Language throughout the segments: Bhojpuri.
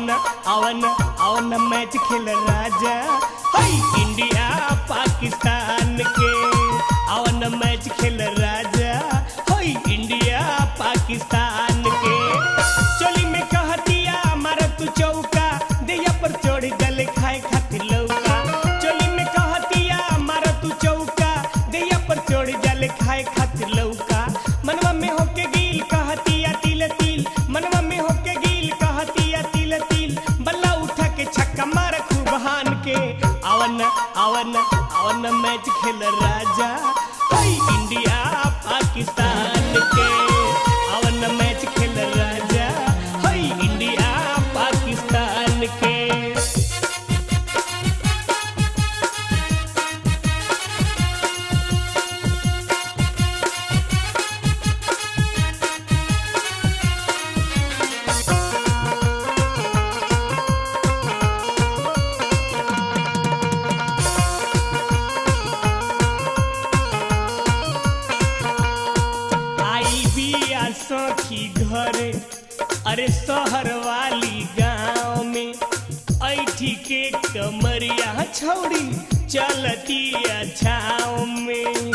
आवन आवन आवन मैच खेल राजा हई इंडिया पाकिस्तान के आवन मैच खेल राजा हई इंडिया पाकिस्तान के चोली में कहतिया मार तू चौका दैया पर चढ़ गले खाए खातिर लौका चोली में कहतिया मार तू चौका दैया पर चढ़ गले खाए खातिर लौका मनवा में होके गिल कहतिया तिल तिल मनवा में होके गिल कहतिया तिल तिल बल्ला उठा के छक्का मार खूब हान के आवन आवन आवन मैच खेल राजा हई इंडिया पाकिस्तान के आवन मैच खेल राजा हई इंडिया पाकिस्तान के आई बिया सखी घरे अरे शहर वाली गांव में ऐठी के कमरिया छौड़ी चलती छाव में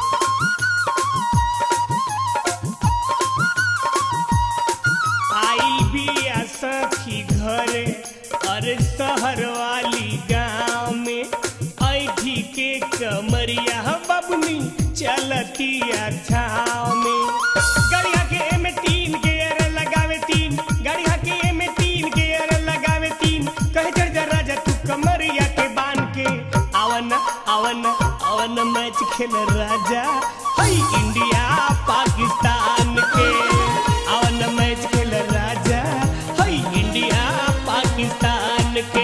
आई बिया सखी घरे अरे शहर वाली गांव में ऐठी के कमरिया बबनी चलती छाव में गड़िया के एमे तीन गेयर लगावे तीन गड़िया के एमे तीन गेयर लगावे तीन कहे चढ़ जा राजा तू कमरिया के बांध के आवन आवन आवन मैच खेल राजा हई इंडिया पाकिस्तान के आवन मैच खेल राजा हई इंडिया पाकिस्तान के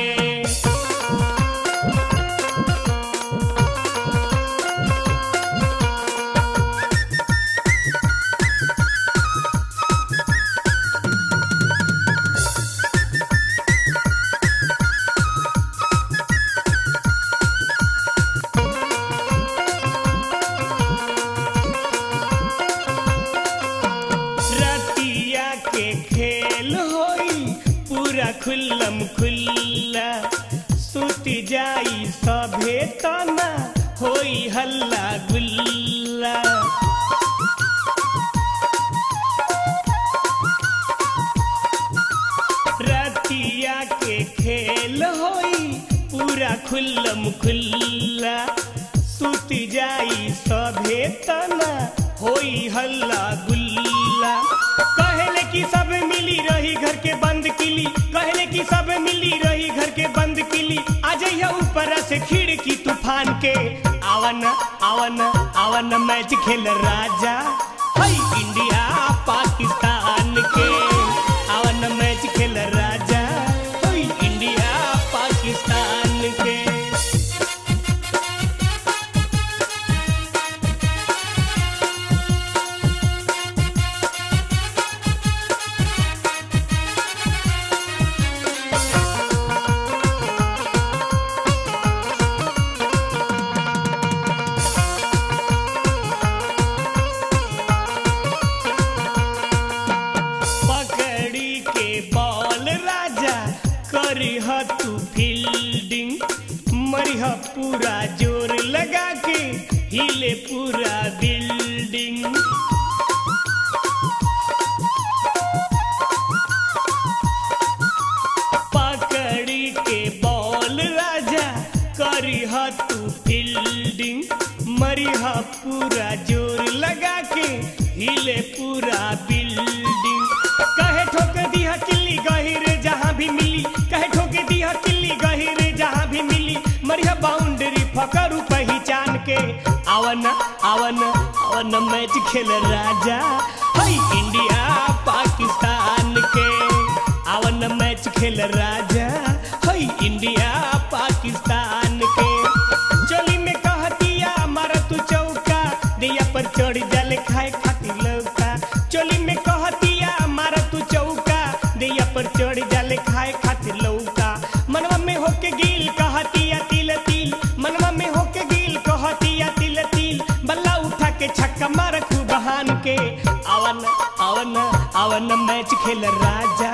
रतिया के खेल होई पूरा खुल्लम खुल्ला सुत जाई सभे तना होई हल्ला गुल्ला रतिया के खेल होई पूरा खुल्लम खुल्ला सुत जाई सभे तना होई हल्ला गुल्ला कहले कि सब मिली रही घर के बंद किली कहले कि सब मिली रही घर के बंद किली आ जइया ऊपर से खिड़की तूफान के आवन आवन आवन मैच खेल राजा हई इंडिया पाकिस्तान के आवन मैच खेल राजा हई इंडिया पाकिस्तान के पकड़ी के बॉल राजा करिह तू फील्डिंग मरिह पूरा जोर लगा के हिले पूरा बिल्डिंग पकड़ी के बॉल राजा करिह तू फील्डिंग मरिह पूरा जोर लगा के हिले पूरा बिल्डिंग कहे ठोक दिया किल्ली गहिर जहाँ भी मिली कहे ठोक दिया किल्ली गहिर जहाँ भी मिली मरिया बाउंड्री फकरू पहचान के आवन आवन आवन मैच खेल राजा हई इंडिया पाकिस्तान के आवन मैच खेल राजा हई इंडिया पाकिस्तान के चोली में कहतिया मार तू चौका दिया पर चढ़ जल खाए खातिर लौका चोली में कहतिया मार तू चौका दिया पर चढ़ जल खाए खातिर लौका मनवा में होके गिल कहतिया तिल तिल मनवा में होके गिल कहतिया तिल तिल बल्ला उठा के छक्का मार खूब बहान के आवन आवन आवन मैच खेल राजा